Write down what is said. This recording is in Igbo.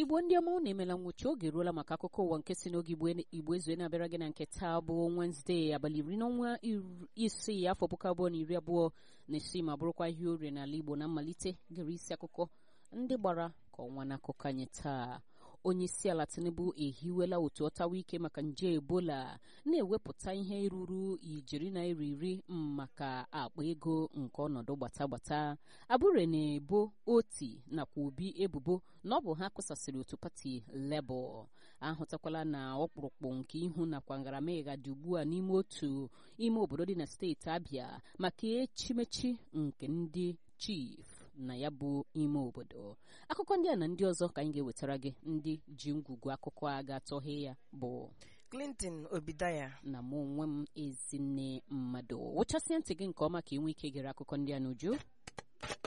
igbo ndị ọma unu emela nwụchi oge ruola maka akụkọ ụwa nke si n'oge igbo ezue na-abịara gị na nke taa bụ Wednesday abalị iri n'ọnwa isii afọ puku abụọ na iri abụọ na isii ma bụrụkwa ihe orie n'ala igbo na mmalite gere isi akụkọ ndị gbara ka ọnwa n'akụkọ anyị taa onye isi ala tinubu ehiwela otu ọtawa ike maka nje ebola na-ewepụta ihe ruru ijeri naira iri maka akpa ego nke ọnọdụ gbata gbata abụrụ na-ebo oti nakwa obi ebubo na ọ bụ ha kụsasịrị otu pati lebọl ahụtakwala na ọkpụrụkpụ nke ihu nakwa ngaramịga dị ugbu a n'ime otu ime obodo dị na steeti abịa maka echimechi nke ndị chief na ya bụ ime obodo akụkọ ndị a na ndị ọzọ ka anyị ga-ewetara gị ndị ji ngwugwu akụkọ a ga-atọghe ya bụ Clinton Obidaya na mụ onwe m ezinne mmadụ wụchasịa ntị gị nke ọma ka ị nwee ike gere akụkọ ndị a n'uju